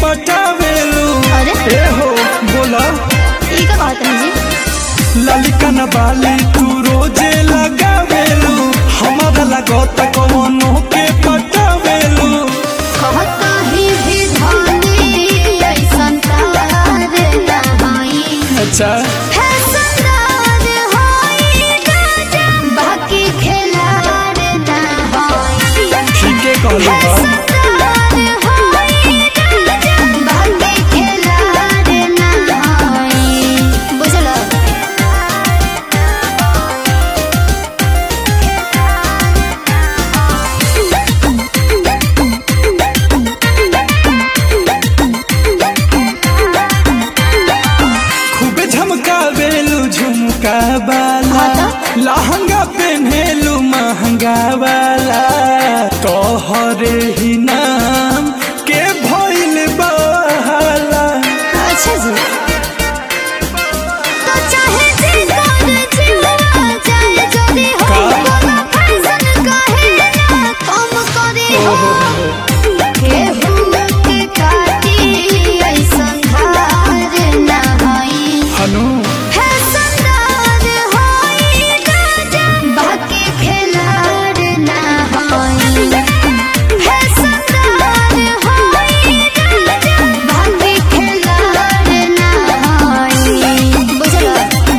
पटावेलू अरे? ए हो बोला ई का कहत है जी ललिका न बाली तू रोजे लगावेलू हमारा लगत कवनो के पटावेलू कहता ही भी धानी ऐसन तार ना होई अच्छा है संदार होई राजा बाकी खिलाड़ ना होई ठीक है कहलू है बा संदार होई राजा बाकी खिलाड़ ना होई बुझलो खूबे झमकावेलू झुमका वाला हाँ लहंगा पहनेलू महंगा वाला तोहरे ही नाम के भइल बहाला अच्छा जी तो चाहे जी कर जीवा चाहे चोरी हो का? बोला फैशन कहे ना कम करे हो केहू के काटी ऐसन धार ना होई हनु फैशन दार होई राजा बाकी खिलाड़ ना होई फैशन दार होई राजा बाकी खिलाड़ ना होई बुझलो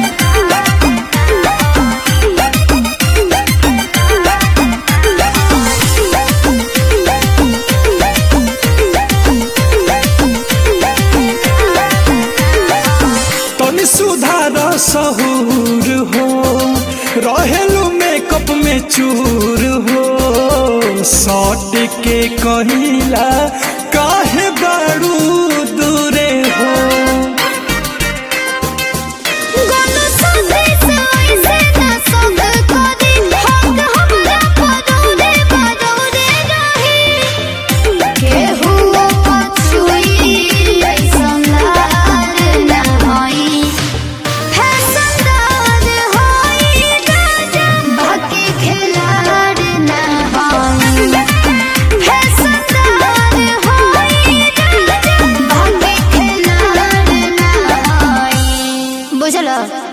तनी सुधार सहूर हो रहेलू मेकअप में चूर हो सट के कहिला काहे बारू दूरे हो गोनो संगे साई से ना संग करी हक हमरा पदौरे पदौरे रही केहू पछुई ऐसन लार ना होई फैशनदार होई राजा बाकी खिलाड़ ना होई फैशनदार होई राजा बाकी खिलाड़ ना होई बुझलो